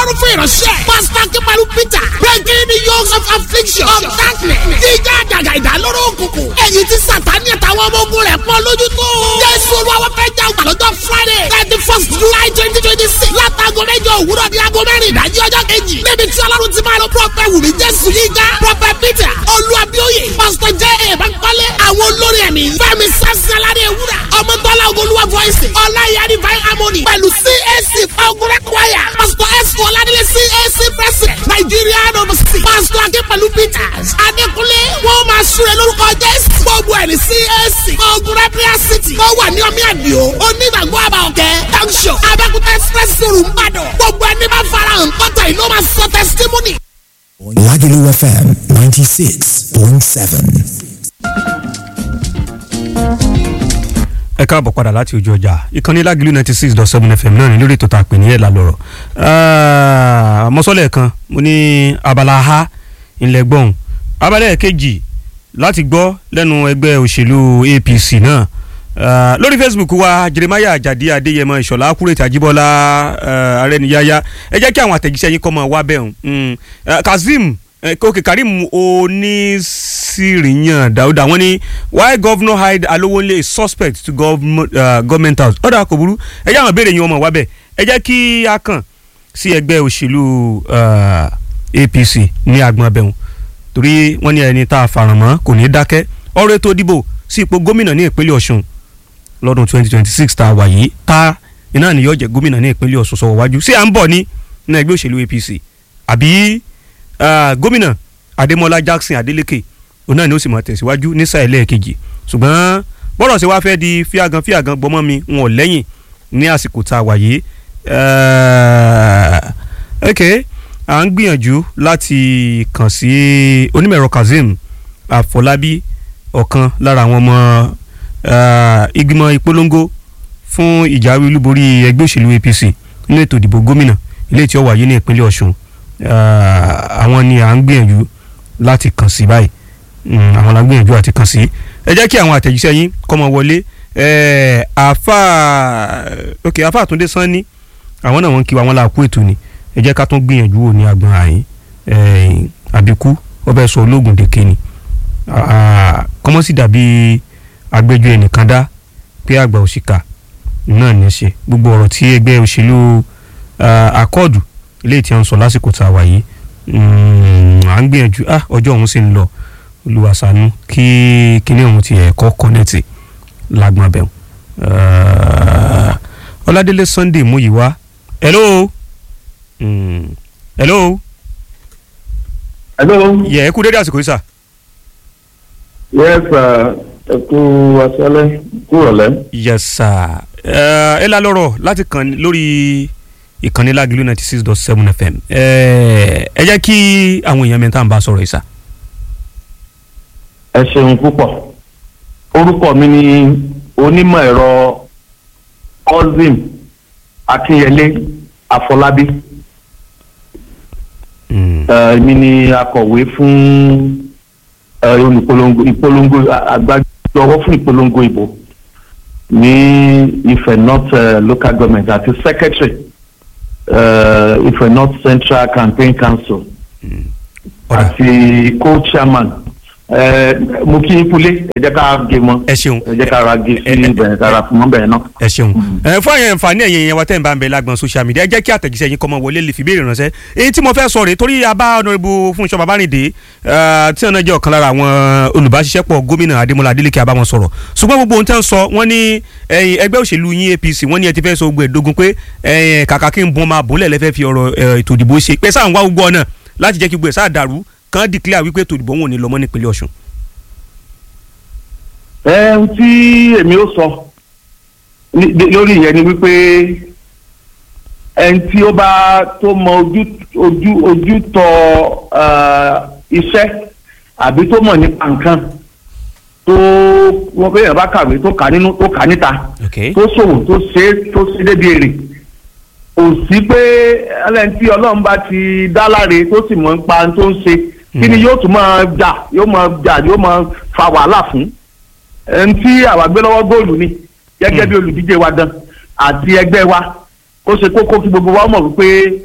ọlọ́run fún ìránṣẹ́. pásítọ̀ kíbalú peter breaking the yokes of affliction of darkness. jíjá àjàgà ìdálóró òkùnkùn. èyí tí sàtáni àtàwọn ọmọ ogun rẹ̀ pọ̀ lójú tó. jésù olúwa fẹ́ jà ọgbà lọ́jọ́ friday thirty first july twenty twenty six látago mẹ́jọ òwúrọ̀ ní aago mẹ́rin ìdájí ọjọ́ kejì. níbi tí ọlọ́run ti máa lọ prọfẹ̀ wùmí jésù yíga prọfẹ̀ peter olúwàbíòye pásítọ̀ jẹ́ èèbápálẹ̀ àwọn olórí ẹ̀mí fẹ́mi sásálárì ewúrà ọmọdọ́lá ogolúwa voice ọláyà divine harmony pẹ̀lú cac fagurẹ́ choir pásítọ̀ ẹ̀sùn ọ̀làdílé cac president nàìjíríà nọ́ọ̀sì pásítọ̀ akínpẹ̀lú peters adékúnlé wọ́n máa súre lórúkọ jésù gbogbo ẹ̀rí cac fagurẹ́ prayer city wọ́n wà ní ọmí àdìo onígbàgbọ́ àbàọ̀kẹ́ junction abẹ́kúta express room ìbàdàn gbogbo ẹni bá farahàn kọ́tà ìlú máa sọ testimony. Lagelu FM 96.7. ẹ káàbọ̀ padà láti ojú ọjà ìkànnì Lágìlú ninety six dot seven fm náà ní lórí ètò tá a pè ní ẹ̀là lọ́rọ̀ mọ́sọ́lẹ̀ kan mo ní abala ha ilẹ̀ gbọ́n abala kejì láti gbọ́ lẹ́nu ẹgbẹ́ òṣèlú APC náà Uh, lórí facebook wa jeremiah ajadi adéyẹmọ ìṣọ̀lá akúrètì àjíbọ́lá uh, arẹniyáyá ẹ jẹ́ kí àwọn àtẹ̀jíṣẹ́ yín kọ́ mọ́ wá bẹ́ẹ̀ hàn kazeem ok karim onísìrìyàn dáúdà wọ́n ní why governor hide alowonle is suspect to government, uh, government house ọ̀dà kò burú ẹ jẹ́ àwọn ìbéèrè yín ọmọ wá bẹ́ẹ̀ ẹ jẹ́ kí a kàn sí ẹgbẹ́ òṣèlú apc ní agbọn abẹ́hùn torí wọ́n ní ẹni tá a fàràn mọ́ kò ní dákẹ́ ọ̀rọ̀ ètò ìdìbò sí ipò gómìnà ní ìpínlẹ̀ ọ̀ṣun lọ́dún 2026 tá a wà yìí tá iná ni yóò jẹ́ gómìnà ní ìpínlẹ̀ ọ̀ṣun sọ̀rọ̀ wájú sí à ń bọ̀ ní ní ẹgbẹ́ òṣèlú apc àbí gómìnà adémọlá jackson adélèké òun náà ni ó sì máa tẹ̀síwájú ní sáà ẹlẹ́ẹ̀kejì ṣùgbọ́n bọ́rọ̀ ṣe wá fẹ́ di fíàgàn fíàgàn gbọmọ mi wọn ò lẹ́yìn ní àsìkò tá a wà yìí ok à ń gbìyànjú láti kàn sí onímọ̀ẹ̀rọ kazeem àfọlábí ọ̀kan lára àwọn ọmọ ìgbìmọ̀ ìpolongo fún ìjáwé olúborí ẹgbẹ́ òṣèlú APC nínú ètò ìdìbò gómìnà ilé tí ó wáyé ní ìpínlẹ̀ Ọ̀ṣun àwọn ni à ń gbìyànjú láti kàn sí báyìí àwọn la ń gbìyànjú àti kàn sí ẹ jẹ́ kí àwọn àtẹ̀jíṣẹ́ yín kó máa wọlé àfà ok àfà àtúndé sanni àwọn náà wọ́n kí wa wọ́n là kú ètò ni ẹ jẹ́ ká tún gbìyànjú wò ní agbọ̀n àyín àbíkú ọbẹ̀ sọ ológun dèké ni kọ́mọ́sí dàbí agbẹjọ́ ẹnìkan dá pé àgbà òṣìkà náà ní í ṣe gbogbo ọ̀rọ̀ tí ẹgbẹ́ òṣèlú akọ́ọ̀dù ilé tí wọ́n ń sọ lásìkò tá a wà yìí à ń gbìyànjú ọjọ́ òun sì ń lọ olùwàsánú kí kíní òun ti ẹ̀kọ́ kọ́nẹ́tì lágbọ́n abẹ́hùn. ọládélé sunday múyìwá hello hello. hello. yẹ ẹ kú dédé àsìkò yìí sà. yes sir ẹ kú aṣálẹ́ kú ọ̀lẹ́. yes sir ẹ la lọ́rọ̀ láti kàn lórí ìkànnì Lágìlú ninety six dot seven fm ẹ jẹ́ kí àwọn èèyàn mẹ́ta ń bá sọ̀rọ̀ ìsà. ẹ ṣeun púpọ̀ orúkọ mi ni onímọ̀ ẹ̀rọ ozim akínyẹlé afọlábí èmi ni akọ̀wé fún olùpolongo ìpolongo agbájọwọ́ fún ìpolongo ìbò ní Ifẹ̀ North uh, local government àti secretary uh, Ifẹ̀ North Central Campaign Council àti co-chairman mo kí n kulé ẹ jẹ́ ká gé mọ́ ẹ ṣeun ẹ jẹ́ ká ra gé sí ibẹ̀rẹ̀ ká ra fún mọ́ bẹ̀rẹ̀ náà. ẹ ṣeun ẹ fún àyẹn nfààní ẹ̀yìn yẹn wa tẹ́ ń bá ń bẹ lágbọn social media ẹ jẹ́ kí àtẹ̀jíṣẹ́ yín kọ́ mọ wọlé lè fi béèrè ránṣẹ́ èyí tí mo fẹ́ sọ rèé torí abá ọ̀nàrẹ́bù Fúnṣọ́ Babárìndé tí wọn náà jẹ́ ọ̀kan lára àwọn olùbáṣiṣẹ́pọ̀ gómìnà Adémọ́lá Adélékè abá wọn sọ̀rọ̀ ṣùgbọ́n gbogbo ohun tẹ́ ń sọ wọ́n ní ẹgbẹ́ òṣèlú yín APC wọ́n ní ẹ ti fẹ́ sọ gbogbo ẹ̀dógún pé kàkà kí n bọ́n máa bọ́lẹ̀ lẹ́fẹ́ fi ọ̀rọ̀ ètò ìdìbò ṣe pé sáà ń wá gbogbo ọ̀nà láti jẹ́ kí gbogbo ẹ̀ sáà dàrú kàn declare wípé ètò ìdìbò wọn ò ní lọ mọ́ nípínlẹ̀ Ọ̀ṣun ẹ ń tí èmi ó sọ lórí ìyẹn ni wípé ẹni tí ó bá tó mọ ojú ojú ojú tọ iṣẹ́ àbí tó mọ̀ nípa nǹkan tó wọ́n pé èèyàn bá kàwé tó kà nínú tó kà níta tó ṣòwò tó ṣe tó ṣe débi èrè kò sí pé ẹlẹ́ni tí ọlọ́run bá ti dá láre tó sì mọ̀ nípa tó ń ṣe kí ni yóò tún máa jà yóò máa jà yóò máa fa wàhálà fún ẹni tí àwa gbé lọ́wọ́ góòlù ni gẹ́gẹ́ bí olùdíje wa gan àti ẹgbẹ́ wa ó ṣe kókó kí gbogbo wa mọ̀ wípé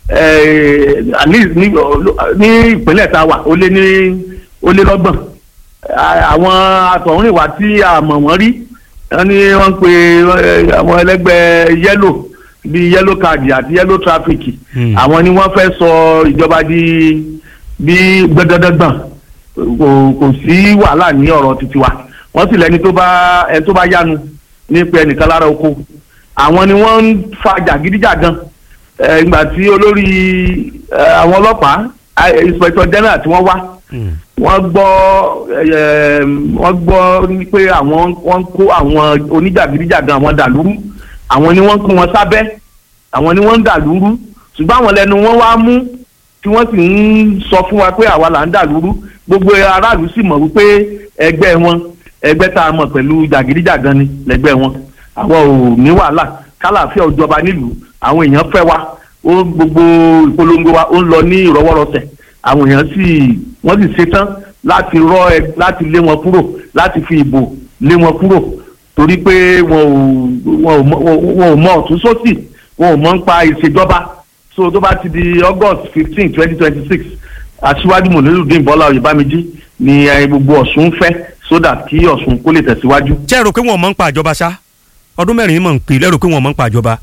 eh, at least ní ní ìpínlẹ̀ tá a wà ó lé ní ó lé lọ́gbọ̀n À- àwọn àtọ̀húnrìnwá tí a mọ̀ wọ́n rí wọ́n ní wọ́n ń pe eh, àwọn ẹlẹ́gbẹ́ yẹ́lò bíi yẹ́lò káàdì àti yẹ́lò tráfíkì Hmm. àwọn ni wọ́n fẹ́ sọ ìjọba di bí gbẹdọdọgbọn kò kò sí wàhálà ní ọ̀rọ̀ títí wa wọ́n sì lẹ́ni tó bá ẹni tó bá yánu nípa ẹnìkan lára oko àwọn ni wọ́n ń fa jàgídíjàgan ẹ, ìgbà tí olórí ẹ, àwọn ọlọ́pàá ẹ, inspector general tí wọ́n wá Hmm. wọ́n gbọ́ ẹ, wọ́n gbọ́ ní pé àwọn wọ́n kó àwọn oníjàgídíjàgan àwọn dàlúrú àwọn ni wọ́n kó wọn sábẹ́ àwọn ni wọ́n ń dàlúrú ṣùgbọ́n àwọn lẹ́nu wọn wá mú tí wọ́n sì ń sọ fún wa pé àwa là ń dàlúrú gbogbo aráàlú sì mọ̀ wípé ẹgbẹ́ wọn ẹgbẹ́ tá a mọ̀ pẹ̀lú jàgídíjàgan ni lẹ́gbẹ́ wọn àwọn ò ní wàhálà kálàáfíà ò jọba nílùú àwọn èèyàn fẹ́ wa ó gbogbo ìpolongo wa ó ń lọ ní ìrọwọ́rọsẹ̀ àwọn èèyàn sì wọ́n sì ṣetán láti rọ ẹ láti lé wọn kúrò láti fi ìbò lé wọn kúrò torí pé wọn ò wọn ò mọ- wọn ò mọ ọ̀tún sósì wọn ò mọ̀ ń pa ìṣèjọba so tó bá ti di august fifteen twenty twenty six aṣíwájú mọ̀lẹ́lùdín bọ́lá oyèbámẹ́jì ni eh, gbogbo ọ̀ṣun ń fẹ́ so that kí ọ̀ṣun kó lè tẹ̀síwájú. ṣé ẹ rò pé wọn mọ̀ ń pa àjọba ṣá ọdún mẹ́rin mọ̀ ń pè lẹ́rù pé wọn mọ̀ ń pa àjọba.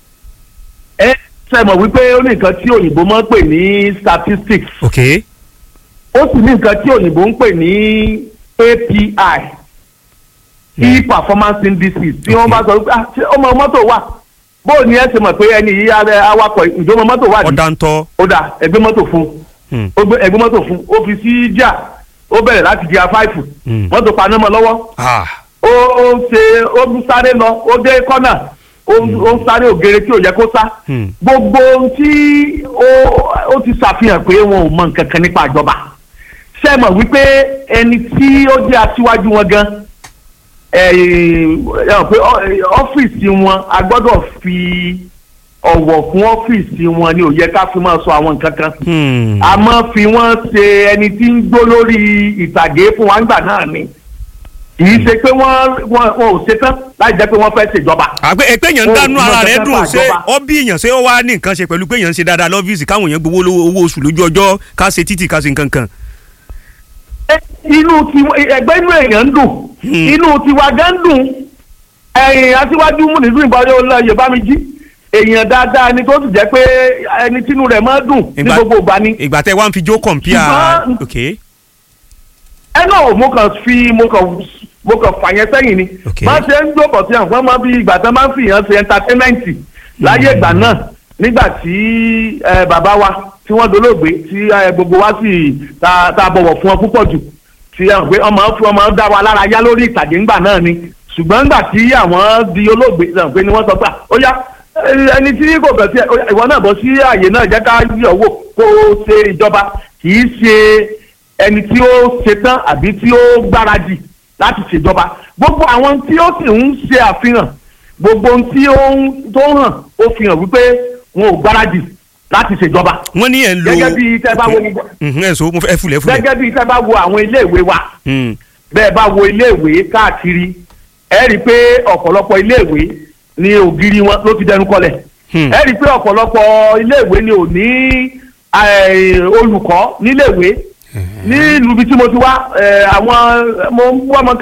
ẹ ṣe mọ̀ wípé ó ní nǹkan tí òyìnbó máa ń pè ní statistics ok ó sì ní nǹkan tí òyìnbó ń pè ní API key performance indices tí wọ́n bá sọ wípé ah, ṣé ọmọ mọ́tò wà bó o ní ẹ ṣe mọ̀ pé ẹni yìí ara awakọ̀ ìjọba mọ́tò wà ní ọ̀dà ń tọ́. ó dà ẹgbẹ́ mọ́tò fún Hmm. ó gbé ẹgbẹ́ mọ́tò fún ó fi sí jà ó bẹ̀rẹ̀ láti di afáìfù Hmm. mọ́tò paná mọ́ lọ́wọ́ Ah. ó ó ṣe ó ń sáré lọ ó dé kọ́nà ó ń ó ń sáré ògèrè tí ò yẹ kó sá Hmm. gbogbo ohun tí ó ó ti ṣàfihàn pé wọn ò mọ nǹkan kan nípa ìjọba ṣé ẹ mọ̀ wípé ẹni tí ó jẹ́ aṣíwájú wọn gan ẹ ẹ mọ̀ pé ọ- ọ́fíìsì wọn a gbọ́dọ̀ fi ọ̀wọ̀ fún ọ́fíìsì wọn ni ò yẹ ká fi máa sọ àwọn nǹkan kan Hmm. a máa fi wọ́n ṣe ẹni tí ń gbó lórí ìtàgé fún wa ńgbà náà ni kì í ṣe pé wọ́n wọ́n wọn ò ṣetán láì jẹ́ pé wọ́n fẹ́ ṣèjọba. àgbẹ̀ èpè yẹn ń Ó dánú mọ̀ ara rẹ̀ kẹ́kẹ́ dùn ṣé fàjọba. ó bí èèyàn ṣé ó wá ní nǹkan ṣe pẹ̀lú pé èèyàn ń ṣe dáadáa lọ́fíìsì káwọn èèyàn gbowó lówó- owó oṣù lójú ọjọ́ ká ṣe títì ká ṣe nǹkan kan. Ẹ, inú ti ẹgbẹ́ inú èèyàn ń dùn Hmm. inú tiwa gan ń dùn ẹ̀yìn aṣíwájú mú nínú ìbára olóyè bá mi jí èèyàn dáadáa ni tó sì jẹ́ pé ẹni tínú rẹ̀ máa dùn ní Ìgbà- gbogbo ìgbà ni. ìgbà tẹ wá ń fi jó kọ̀ǹpìà Ṣùgbọ́n- ok ẹ náà mo kàn fi mo kàn mo kàn fà yẹn sẹ́yìn ni Ok. máa ṣe ń jókòó sí àwọn máa bí ìgbà tán máa ń fìyàn ṣe ẹntatẹ́mẹ́ǹtì láyé ìgbà náà nígbà tí ẹ, bàbá wa tí wọ́n dolóògbé tí ẹ, gbogbo wa sì ta ta bọ̀wọ̀ fún wọn púpọ̀ jù tí ẹ, pé ọmọ fún ọmọ dá wa lára yá lórí ìtàgé ńgbà náà ni ṣùgbọ́n ńgbà tí àwọn di olóògbé ẹ, pé ni wọ́n sọ pé "Ah, ó yá ẹ, ẹni tí kò bẹ̀ sí ẹ, ó yá, ìwọ náà bọ́ sí àyè náà jẹ́ ká yọ̀ wò kó o ṣe ìjọba kì í ṣe ẹni tí ó ṣetán àbí tí ó gbáradì láti ṣèjọba gbogbo àwọn tí ó sì ń ṣe àfihàn gbogbo ohun tí ó ń tó ń hàn ó fi hàn wípé wọn ò gbáradì láti ṣèjọba wọ́n ní ẹ̀ ń lo gẹ́gẹ́ bí tẹ́ bá wo Mhm, ẹ̀ so mo fẹ́ ẹ fúlẹ̀ fúlẹ̀. gẹ́gẹ́ bí tẹ́ bá wo àwọn iléèwé wa Hmm. bẹ́ẹ̀ bá wo iléèwé káàkiri ẹ rí i pé ọ̀pọ̀lọpọ̀ iléèwé ni ògiri wọn ló ti dẹnu kọlẹ̀ Hmm. ẹ rí i pé ọ̀pọ̀lọpọ̀ iléèwé ni ò ní eh, olùkọ́ níléèwé ní ìlú ibi tí mo ti wá eh, àwọn mo ń wọ́n mọ